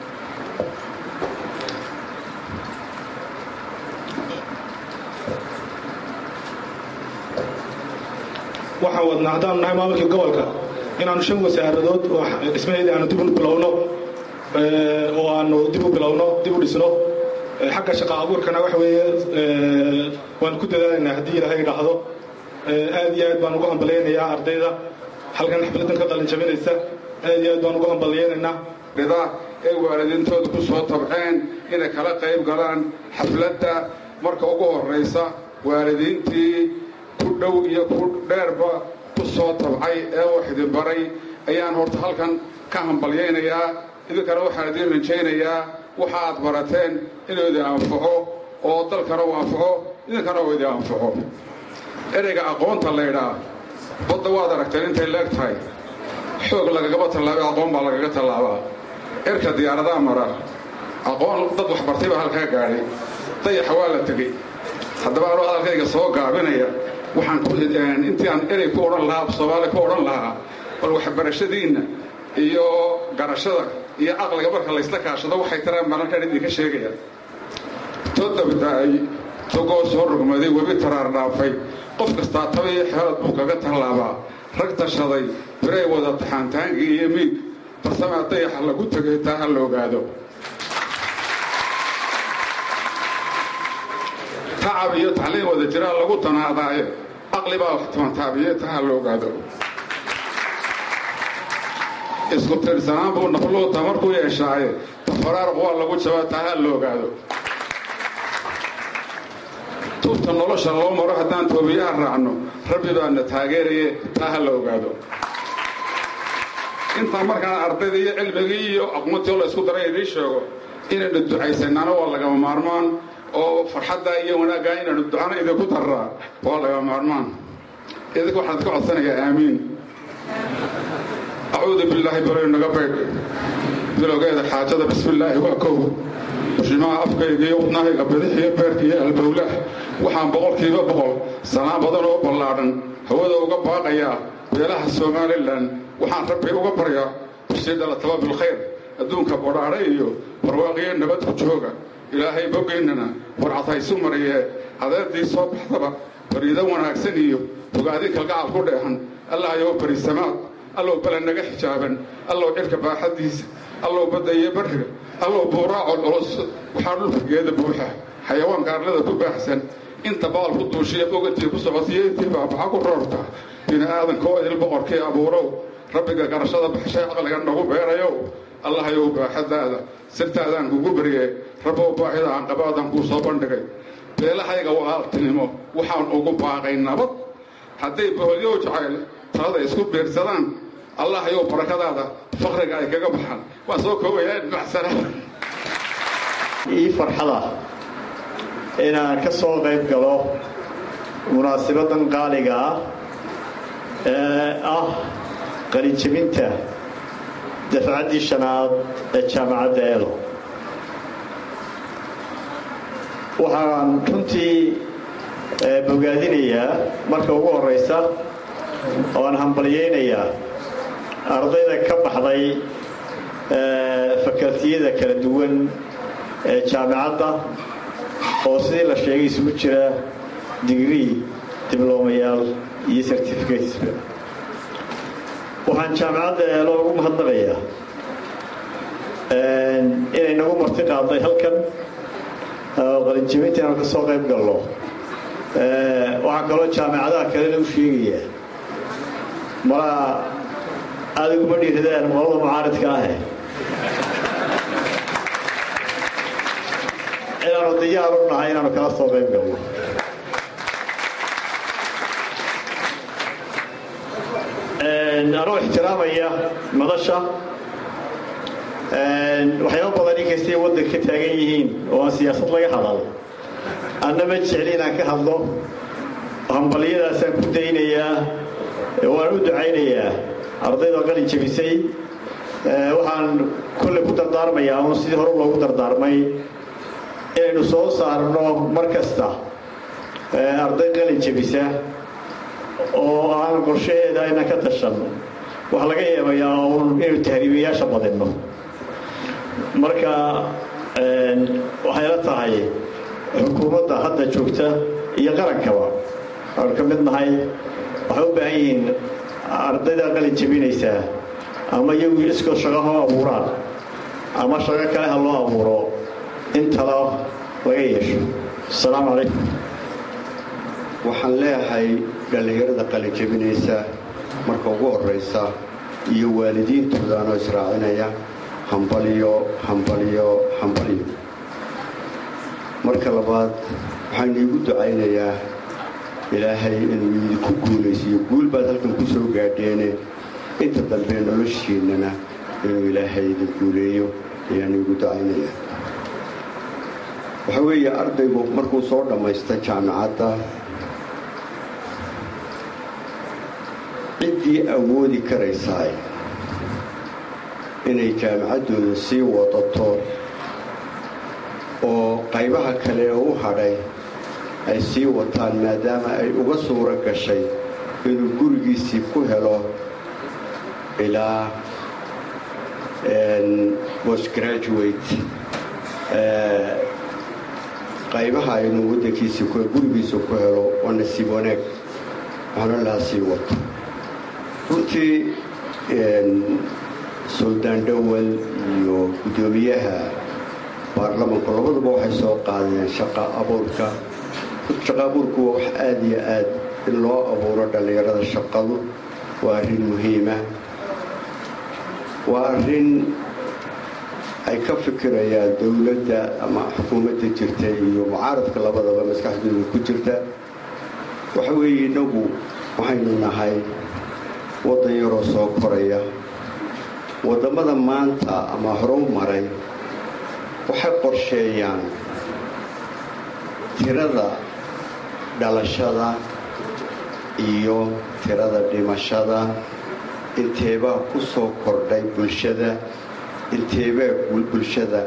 waxaan wadnaa haddaanu nahay maamulkii gobolka inaanu shan wasaaradood oo dhismaheedii aanu dib u bilowno oo aanu dib u bilowno dib u dhisno xagga shaqa abuurkana waxa weeye waanu ku dadaalaynaa haddii ilaahay idhaahdo aad iyo aad baan ugu hambalyaynayaa ardayda halkan xafladan ka qalin jabinaysa aad iyo aad baan ugu hambalyaynaynaa rida ee waalidiintooda ku soo tabceen inay kala qayb galaan xafladda marka ugu horraysa waalidiintii ku dhow iyo ku dheerba ku soo tabcay ee wax idin baray ayaan horta halkan ka hambalyaynayaa idinkana waxaan idiin rajaynayaa waxa aad barateen inuu idin anfaco oo dalkana u anfaco idinkana uu idin anfaco ereyga aqoonta laydhaa badda waad aragteen intay leeg tahay xoog lagagaba tallaabay aqoon baa lagaga tallaabaa erka diyaaradaa mara aqoon dad waxbartay baa halkaa gaadhay dayaxa waa la tegey haddaba anuu hadalkayga soo gaabinaya waxaan intii aan erey ku odhan lahaa soomaali ku odhan lahaa bal waxbarashadiinna iyo garashada iyo caqliga marka laysla kaashado waxay taraan baan halkaan idinka sheegaya todobdaay togoo soo rugmaday webi taraar dhaafay qof kastaa tabiyo xeelad buu kaga tallaabaa rag tashaday biray wada taxaantaankii iyo miig farsamaa dayaxa lagu tegay taa ha la ogaado tacab iyo tacliin wada jiraa lagu tanaadaayo caqli baa wax tamantaabiye taa ha la ogaado isku tiirsanaan buu nafluu tamarku yeeshaaye tafaraaruq waa lagu jabaa taa ha la ogaado tubta nolosha loo maro haddaan toobiyaha raacno rabbi baana taageeraye taa ha la ogaado intaan markaan ardayda iyo cilmigii iyo aqoontii oo la isku daray idiin sheego inaynu ducaysanaana waa lagama maarmaan oo farxadda iyo wanaaggaa inaynu ducana idinku darraa waa lagama maarmaan idinka waxaan idka codsanayaa aamiin acuudu billaahi baloy naga baydh bilowgeeda xaajada bismillaahi waa kow bushimaha afkayga iyo wadnahayga bidix iyo beerka iyo albowlah waxaan boqolkiiba boqol sanaan badan oo ballaadhan hawada uga baaqayaa beelaha somalilan waxaan rabbi uga baryaa bishii dhalataba bilkhayr adduunka bodhaadha iyo barwaaqiyo nabad ku jooga ilaahay bogaynana warcad haysu mariyee adeerdii soo baxdaba bariido wanaagsan iyo bogaadin kalgacal ku dheehan allahayow barisamaad allow bala naga xijaaban allow cirka baaxaddiisa allow badda iyo barriga allow buuraacol culus waxaa dhulka geeda buuxa xayawaanka arlada ku baaxsan inta baal ku duushiya bogantii ku socodsiyo intii baabaxa ku roorta bini aadanka oo idil boqorkii abuurow rabbiga garashada baxshay caqliga nagu beerayow allahayow baaxadaada sirtaadaan kugu baryee rabbow baahida aan qabaadaan kuu soo bandhigay beelahayga walaaltinimo waxaan ugu baaqay nabad hadday boholyow jacayl talada isku biirsadaan allahayow barakadaada faqriga ay kaga baxaan waan soo koobayaa macsana ii farxada inaan ka soo qayb galo munaasibadan qaaliga ah ee ah qalinjabinta dafcaddii shanaad ee jaamacadda eelo waxaan runtii bogaadinayaa marka ugu horraysa ooaan hambalyaynayaa ardayda ka baxday fakaltiyada kala duwan ee jaamacadda oo sidii la sheegay isugu jira digrii diblomayaal iyo certificatesba waxaan jaamacadda eelo ugu mahadnaqayaa inay nagu marti qaaday halkan qalinjabinta inaanu ka soo qayb galno waxaa kaloo jaamacadaha kalena u sheegayaa malaa aada iguma dhiiradaan qolada mucaaridka ahe inaanu diyaar u nahay inaanu kala soo qayb galno anoo ixtiraamaya madasha waxyaaba badan inkastay waddanka ka taagan yihiin oo aan siyaasad laga hadal anna ma jecli inaan ka hadlo hambalyadaasaan ku daynayaa waan u ducaynayaa ardayda qalin jabisay waxaan kolley ku dardaarmayaa un sidii hore loogu dardaarmay inaynu soo saarno mar kasta arday qalin jebisa oo aan qorshaheeda ayna ka tashan waxaa laga yeebayaa un inaynu tahriibayaasha badinno marka waxayla tahay xukuumadda hadda joogta iyo qarankaba waanu ka mid nahay waxay u baahan yihiin ardayda qalin jebinaysaa ama iyagu iskoo shaqo hoo abuuraan ama shaqo kale ha loo abuuro in talo laga yeesho asalaamu calaykum waxaan leeyahay dhallinyarada qalin jebinaysa marka ugu horraysa iyo waalidiintoodaanoo israacinaya hambalyo hambalyo hambalyo marka labaad waxaan iigu ducaynayaa ilaahay inuu idinku guulaysiiyo guul baad halkan ku soo gaadheene inta dambe noloshiinnana inuu ilaahay idin guuleeyo ayaan iigu ducaynayaa waxaa weeye ardaygu markuu soo dhammaysta jaamicadda ciddii awoodi karaysaay inay jaamicaddooda sii wadato oo qaybaha kale ee u hadhay ay sii wataan maadaama ay uga suuro gashay inuu gurigiisii ku helo ilaa postgraduate qaybaha inuu waddankiisii gurigiisa ku helo waa nasiib wanaag waxna laha sii wato runtii suldaan dhowal iyo guddoomiyaha baarlamanku labaduba waxay soo qaadeen shaqa abuurka shaqa abuurku waa wax aada iyo aad in loo abuuro dhallinyarada shaqadu waa arrin muhiima waa arrin ay ka fikirayaan dowladda ama xukuumadda jirta iyo mucaaradka labadaba maskaxdooda ku jirta waxa weeye innagu waxaynu nahay waddan yaroo soo koraya waddamada maanta ama horu maray waxay qorsheeyaan tirada dhalashada iyo tirada dhimashada inteebaa ku soo kordhay bulshada inteebaa bulshada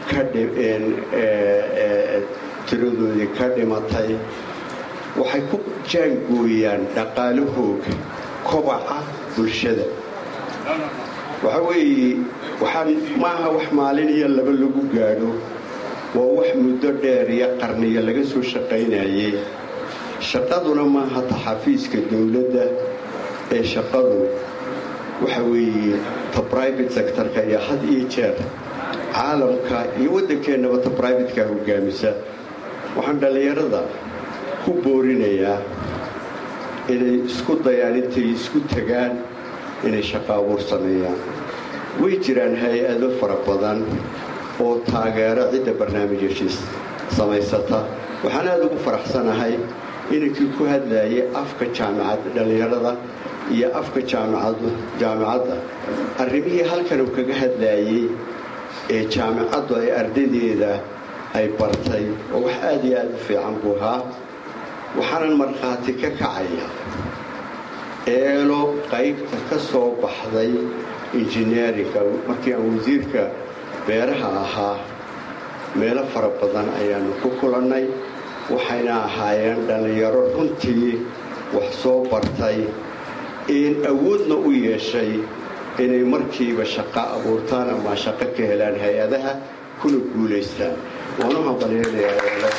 tiradoodii ka dhimatay waxay ku jaangooyaan dhaqaalahooga kobaca bulshada waxa weeye waxaan maaha wax maalin iyo laba lagu gaadho waa wax muddo dheer iyo qarniyo laga soo shaqaynayay shaqaduna maaha taxafiiska dowladda ee shaqadu waxa weeye ta bribate sectorka iyo had iyo jeer caalamka iyo waddankeennaba ta bribatekaa hogaamisa waxaan dhallinyarada ku boorinayaa inay isku dayaan intay isku tagaan inay shaqo abuur sameeyaan way jiraan hay-ado fara badan oo taageero cidda barnaamijyashiis samaysata waxaan aada ugu faraxsanahay inankii ku hadlayay afka jaamicadda dhallinyarada iyo afka jaamicadda arrimihii halkan uu kaga hadlayay ee jaamicaddu ay ardaydeeda ay bartay oo wax aada iyo aada u fiican buu ahaa waxaanan markhaati ka kacaya eelo qaybta ka soo baxday injineerinka markii aan wasiirka beeraha ahaa meelo fara badan ayaanu ku kulannay waxayna ahaayeen dhallinyaro runtii wax soo bartay in awoodna u yeeshay inay markiiba shaqo abuurtaan ama shaqo ka helaan hay-adaha kuna guulaystaan waanu hambalyeelayaa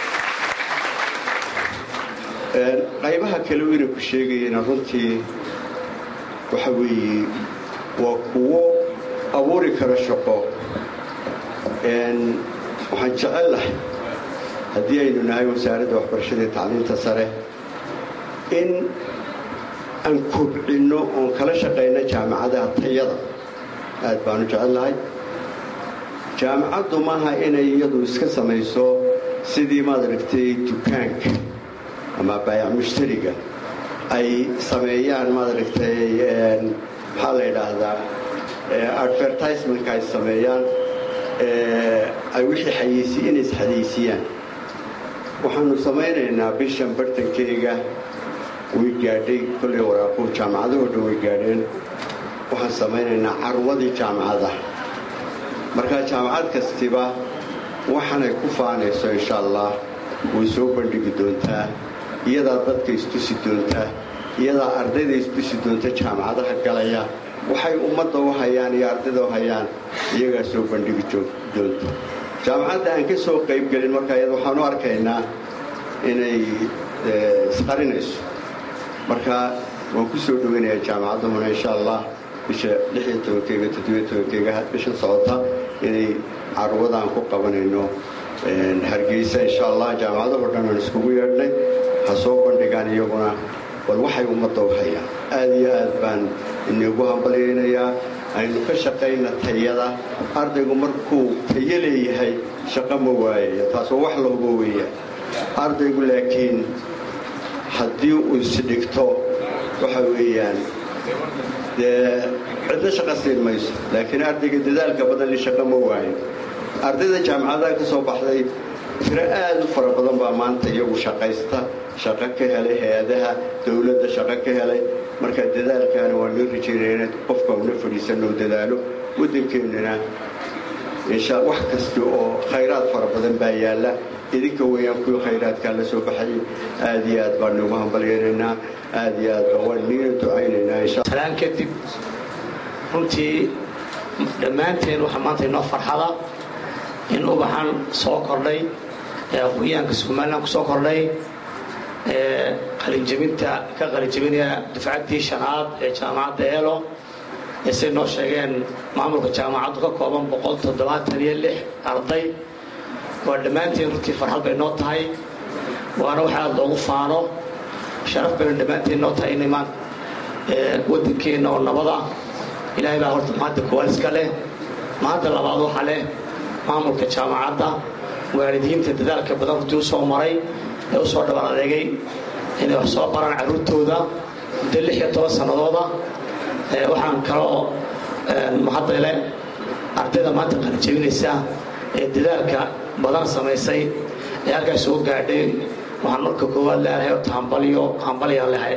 qaybaha kale inay ku sheegayeen runtii waxa weeye waa kuwo abuuri kara shaqo waxaan jecel lahay haddii aynu nahay wasaaradda waxbarashada iyo tacliinta sare in aan kobcinno oon kala shaqayno jaamicadaha tayada aad baanu jecel lahay jaamicaddu maaha inay iyadu iska samayso sidii maad aragtay dukaanka ama baayac mushtariga ay sameeyaan maad aragtay maxaa la yidhaahdaa advertisementka ay sameeyaan ay wixii xayeysi inay isxayeysiiyaan waxaanu samaynaynaa bishan bartankeyga way gaadhay kolley waraaquhu jaamacadahoo dhan way gaadheen waxaan samaynaynaa carwadii jaamacadaha markaa jaamacad kastiba waxaanay ku faanayso insha allah way soo bandhigi doontaa iyadaa dadka istusi doontaa iyadaa ardayda istusi doonta jaamacadaha galaya waxay ummadda u hayaan iyo ardayda u hayaan iyagaa soo bandhigi doonta jaamacadda aan ka soo qaybgelin markaa iyada waxaan u arkaynaa inay isqarinayso marka waan ku soo dhoweynayaa jaamacaddahuna insha allah bisha lixiyo tobankeyga toddobiyo tobankeyga bishan socota inay carwadaan ku qabanayno hargeysa insha allah jaamacadahoo dhan aan iskugu yeedhnay ha soo bandhigaan iyaguna bal waxay ummadda u hayaan aad iyo aad baan inagu hambalyaynayaa aynu ka shaqayna tayada ardaygu markuu tayo leeyahay shaqo ma waayaya taasoo wax lahubo weeyaan ardaygu laakiin haddii uu isdhigto waxa weeyaan dee cidna shaqo siin mayso laakiin ardayga dadaalka badan li shaqo ma waayo ardayda jaamacadaha ka soo baxday tiro aad u fara badan baa maanta iyagu shaqaysta shaqo ka helay hay-adaha dowladda shaqo ka helay marka dadaalkaana waa loo rajaynaya inaad qofka una fadhiisanoo dadaalo waddankeennana insha wax kasta oo khayraad fara badan baa yaalla idinka weeyaan kuwii khayraadkaa la soo baxayay aad iyo aad baan noogu hambalyaynaynaa aad iyo aad baa waan niina ducaynaynaa insha salaan kadib runtii dhammaanteen waxaa maanta inoo farxada in ubaxan soo kordhay ee aqoonyahanka somalilan ku soo kordhay ee qalinjabinta ka qalinjabinaya dufcaddii shanaad ee jaamacadda eelo ee say noo sheegeen maamulka jaamacaddu ka kooban boqol toddobaatan iyo lix arday waa dhammaanteen runtii farxad bay noo tahay waana wax aada loogu faano sharaf bayna dhammaanteen noo tahay inay maan waddankeenna oo nabada ilaahay baa horta maanta koowaad iska leh maanta labaad waxaa leh maamulka jaamacadda waalidiinta dadaalka badan runtii u soo maray ee u soo dhabar adeegay inay wax soo baraan carruurtooda muddo lix iyo toban sannadooda waxaan kaloo mahadale ardayda maanta qalijabinaysa ee dadaalka badan samaysay ee halkaas soo gaadhay waxaan marka koowaad leedahay ota hambalyo hambalyaan lehay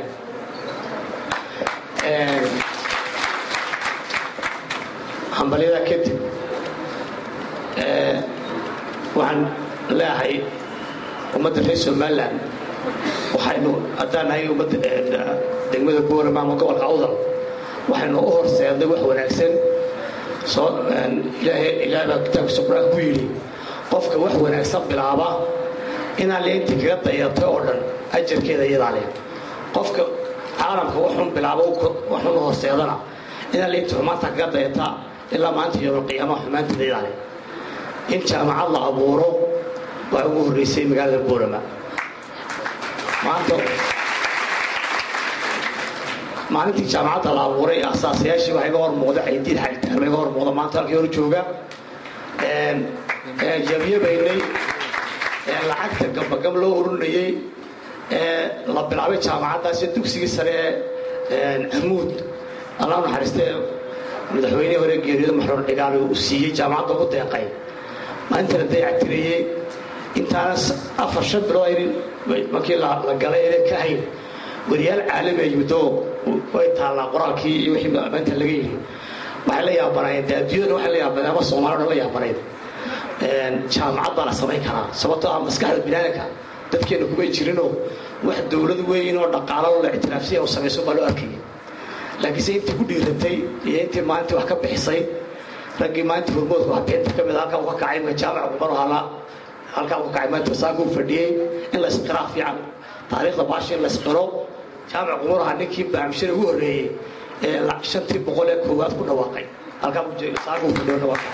hambalyada kadib waxaan leeahay ummadda reer somalilan waxaynu haddaan nahay ummadda degmada boorama ama gobolka awdal waxaynu u horseednay wax wanaagsan soo ilaahay baa kitaabkiisa qur-aanka ku yidhi qofka wax wanaagsan bilaaba inaan le intii kaga dayatay oo dhan ajarkeeda iyadaa leh qofka caalamka waxun bilaabo waxun horseedana inaan le intii xumaanta kaga dayata ilaa maanta yowmalqiyaamaha xumaanteeda iyadaa leh in jaamacad la abuuro waa ugu horreysay magaalada boorama maanta maalintii jaamacadda la abuuray asaasayaashii waxaa iga hor muuqda caydiid xalitaan iga hor muuqda maanta halkii hor jooga yabyabaynay lacagta gambagam loo ururinayey la bilaabay jaamacaddaasi dugsigii sare ee amuud allah naxariistee madaxweynihii hore geeriyada maxruur dhigaal uu siiyey jaamacadda ugu deeqay maalintana dayactiriyey intaana afar shan bilood markii la galay aynan ka hayn wariyaal caalami ay yimid oo way taallaa qoraalkii iyo wixii maanta laga yidhi waxay la yaabanaayeen dee adduunyada waxay la yaabaneen ama soomaalida la yaabanayn jaamacad baa la samayn karaa sababtoo ah maskaxda binaadamka dadkeena kumay jirinoo wax dowlad weyn oo dhaqaalo la ictiraafsiya oo samayso baa loo arkayay laakiinse intii ku dhiiratay iyo intii maalintii wax ka bixisay raggii maalintii hormoodka wax beenta ka mid a halkaa uu ka kacay ma jaamac qumar hala halkaa uu ka kacay maanta saaka uu fadhiyey in la isqiraa fiican taariikhda baashi in la isqiro jaamac qumar ahaa ninkii baamishada ugu horreeyey ee shantii boqol ee koowaad ku dhawaaqay halkaa saaka uu fadhiyo dhawaaqay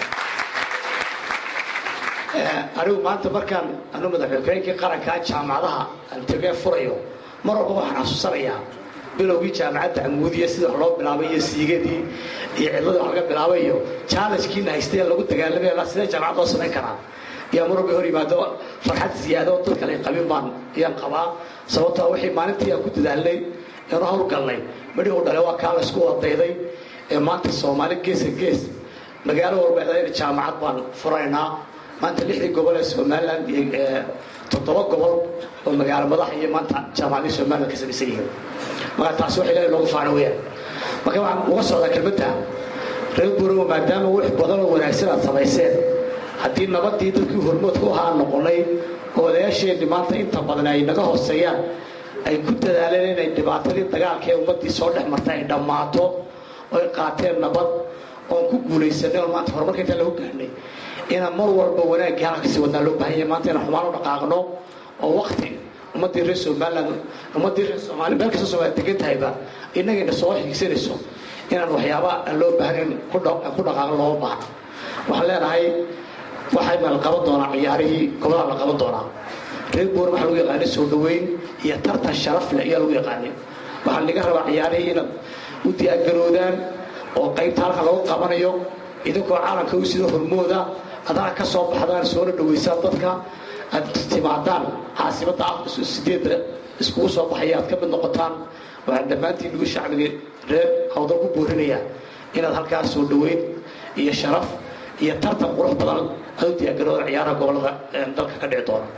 anigu maanta markaan anu madaxweynkii qarankaa jaamacadaha aan tegee furayo mar walba waxaan xasuusanayaa bilowgii jaamacadda amuudiya sida wax loo bilaabay iyo siigadii iyo cidladii wax laga bilaabay iyo challenge-kiina haystay ee lagu dagaalamay sidee jaamacad loo samayn karaa yaa mar walba hor yimaado farxad ziyaado oo dad kale qabin baan iyaan qabaa sababtoo wixii maalintii aan ku dadaalnay eenu hawlgalnay midhii u dhale waa kaa laysku wadayday ee maanta soomaali geesa gees magaalo walba jaamacad baan furaynaa maanta lixdii gobol ee somalilan iyo toddoba gobol oo magaalo madax iyo maanta jaamacadii somalilan ka samaysan yihiin marka taasi wax ilaahay loogu faano weyaan marka waxaan uga socdaa kelmadda reer buurowa maadaama wix badan oo wanaagsan aad samayseen haddii nabadii dadkii hormoodka u ahaa noqonay oo odayaasheenni maanta inta badan ay naga hooseeyaan ay ku dadaaleen inay dhibaatadii dagaalka ee ummaddii soo dhex martay ay dhammaato oo ay qaateen nabad oon ku guulaysanay oo maanta horumarka intaan lagu gaarnay inaan mar walba wanaaggii halka kasii wadnaa loo baahan yahay maanta inaan xumaan u dhaqaaqno oo wakti ummaddii reer somaliland ummaddii reer soomaaliya meel kasta soomaaliya degan tahayba innagayna soo xiigsanayso inaan waxyaaba aan loo baahnayn ku dhaqaaqo looma baahna waxaan leenahay waxay ma la qaban doonaa ciyaarihii gobolada la qaban doonaa reer boor waxaa lagu yaqaanay soo dhoweyn iyo tartan sharaf leh ayaa lagu yaqaanay waxaa laga rabaa ciyaarihii inaad u diyaargaroodaan oo qaybta halka lagu qabanayo idinkoo caalamka u sida hormooda adana ka soo baxdaan soona dhoweysaan dadka aad timaadaan caasimada sideedda iskugu soo baxaya aad ka mid noqotaan waxaan dhammaantiin lagu shacbiga reer hawdal ku boorinayaa inaad halkaas soo dhoweyn iyo sharaf iyo tartan qurux badan aad u diyaargarooda ciyaaraha gobolada dalka ka dhici doona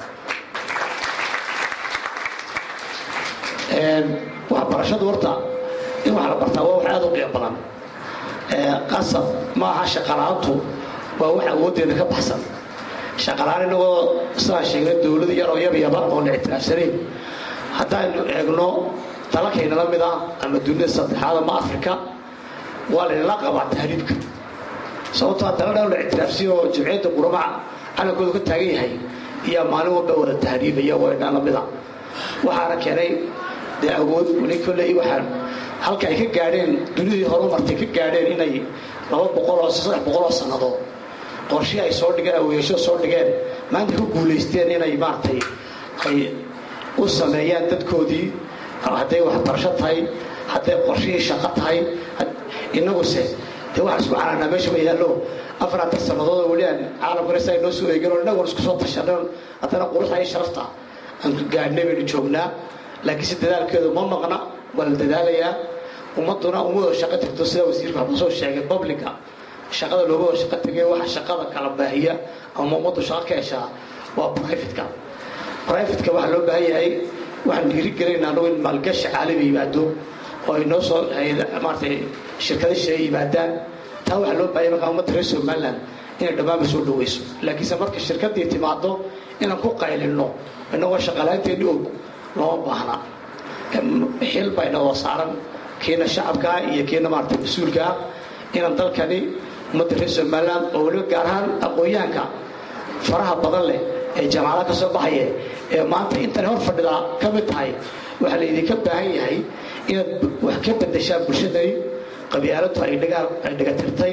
waxbarashadu horta in wax la bartaa waa wax aad u qiimo badan qasab ma aha shaqalaantu waa wax awooddeeda ka baxsan shaqalaan inagoo sidaan sheegnay dowlad yaroo yabyaba oon la ictiraafsanayn haddaynu eegno dalalkayna la mid ah ama dunida saddexaad ama afrika waa laynala qabaa tahriibka sababtoo dalal dhan la ictiraafsiyo oo jimciyadda quramaca calankoodu ka taagan yahay iyaa maalin walba wada tahriibaya waydhaan la mid a waxaana keenay dee awood weli kolley waxaan halka ay ka gaadheen dunidii horumartay ka gaadheen inay laba boqoloo saddex boqoloo sannadood qorshii ay soo dhigeen aweeyasho soo dhigeen maanta ku guulaysteen inay maaragtay ay u sameeyaan dadkoodii hadday waxbarasho tahay hadday qorshihii shaqo tahay innaguse dee waxaan isku canaanaa meesha ma yaallo afaratan sannadood oo weli aan caalamkana si ay noo soo eegin oo innagoon isku soo tashanay haddana quruxda iyo sharafta aan gaadhnay baynu joognaa laakiin si dadaalkeedu ma maqna waa la dadaalayaa ummadduna ummadoo shaqo tagto sida wasiirka waxbuu soo sheegay publica shaqada looga wada shaqo tegay waxa shaqada kala baahiya ama ummaddu shaqo ka heshaa waa brivatka brivatka waxaa loo baahan yahay waxaan dhiirigelinaa anagu in maalgashi caalami yimaado oo ay noo soo maaratay shirkada shee yimaadaan taa waxaa loo baahanya markaa ummadda reer somaliland inay dhammaanba soo dhaweyso laakiinse marka shirkaddii timaado inaan ku qaylinno inagoo shaqalaanteeni og looma baahna xil baa inagoo saaran kiina shacabkaa iyo kiina maarata mas-uulkaa inaan dalkani ummadda reer somaliland oo weliba gaar ahaan aqoon-yahanka faraha badan leh ee jaamacadaha ka soo baxaya ee maanta intani hor fadhidaa ka mid tahay waxaa laydinka baahan yahay inaad wax ka bedeshaan bulshadani qabyaaladu ay dhigatirtay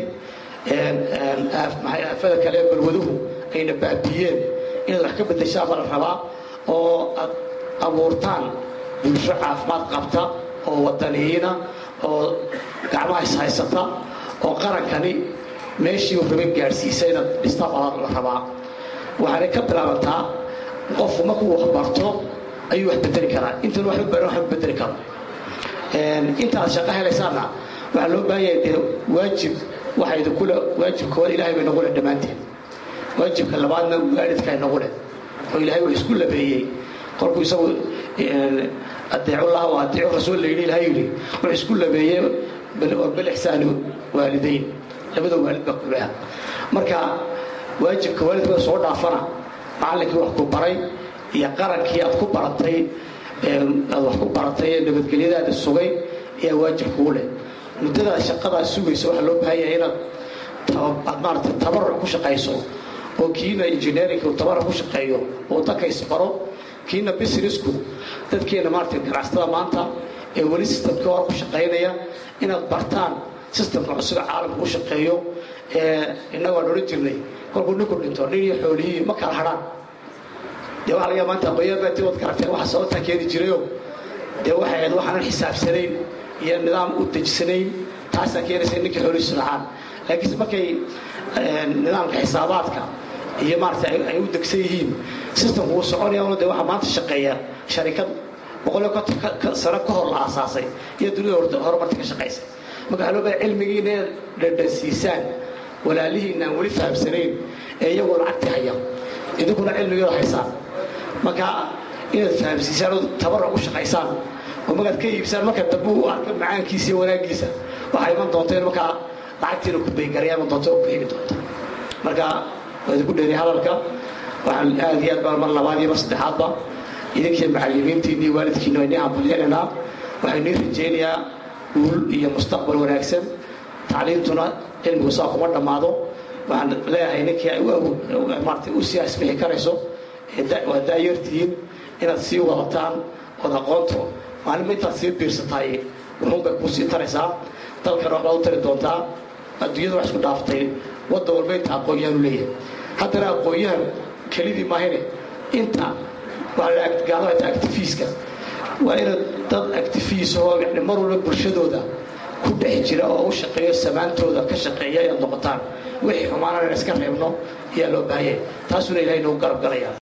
aafada kale ee balwaduhu ayna baabiiyeen inaad wax ka bedeshaan baa la rabaa oo aad abuurtaan bulsho caafimaad qabta oo wadaniyiina oo gacmaha ishaysata oo qarankani meeshii uu rabay gaadhsiisa inaad dhistaan baa la rabaa waxaanay ka bilaabantaa qofku markuu wax barto ayuu wax bedeli karaa intan wax baran wax bedeli karo intaad shaqo helaysaanna waxaa loo baahan yahay dee waajib waxa idinkule waajibkooda ilaahay bay nagu leh dhammaanteen waajibka labaadna waalidka nagu leh oo ilaahay wax isku labeeyey kolkuu isagu adeecullah wa adeecu rasuul la yidhi ilahay yidhi wax isku labeeyey bilixsaani waalidayn labada waalid baa kuleha marka waajibka waalidka soo dhaafana macallinkii wax ku baray iyo qarankii aad ku baratay aad wax ku baratay ee nabadgelyadaada sugay ayaa waajib kuu leh muddadaad shaqadaad sugayso waxaa loo baahan yahay inaad aad maarata tabaruc ku shaqayso oo kiina engineerinka uu tabaruc ku shaqeeyo oo dadka isbaro kiina businessku dadkeena maarata ganacsatada maanta ee weli systemkii hore ku shaqaynaya inaad bartaan systemka cusub caalamka u shaqeeyo ee innagu aan odhan jirnay kolkuu ninku dhinto nin iyo xoolihii ma kala hadhaan dee waxa laga maanta aqoonyabaati wad garateen waxa sababtaa keeni jirayo dee waxay ahayd waxaanan xisaabsanayn iyo nidaam u dejisanayn taasaa keenaysa ninkii xoolihiisu dhacaan laakiinse markay nidaamka xisaabaadka iyo maarata ay u degsan yihiin systemku uu soconaya de waxaa maanta shaqeeya sharikad boqol iyo konton sano ka hor la aasaasay iyo dunida horumarta ka shaqaysay marka waxaa loo baahay cilmigiina inaad dhadhansiisaan walaalihiina aan weli fahamsanayn ee iyagoo lacagtii haya idinkuna cilmigeeda haysaan marka inaad fahamsiisaan oo tabaruc u shaqaysaan oo markaad ka iibsaan marka dambe uu arka macaankiisa iyo wanaaggiisa waxaa iman doonta in markaa lacagtiina ku baygaraya iman doonta oo ku heli doonta marka waa idinku dheeriya hadalka waxaan aad iyo aad baan mar labaad iyo mar saddexaadba idinkii macallimiintiinni iyo waalidkiina waa inii hambalyeelaynaa waxaan nii rajaynayaa guul iyo mustaqbal wanaagsan tacliintuna cilmigu saa kuma dhammaado waxaan leeyahay ninkii maarata u sii asbixi karayso waa daayartihiin inaad sii wadataan ood aqoonto maalinba intaad sii biirsataay wuxuunbay kuu sii taraysaa dalkana waxbaad u tari doontaa adduunyada wax isku dhaaftay wadda walba inta aqoon-yahan u leeyahay haddana aqoon-yahan kelidii maahine inta gaalada actifiiska waa inaad dad actifiis oo yani mar walba bulshadooda ku dhex jira oo u shaqeeyo samaantooda ka shaqeeya inaad noqotaan wixii xumaanana iska reebno ayaa loo baahanyay taasuna ilahay nagu garab galaya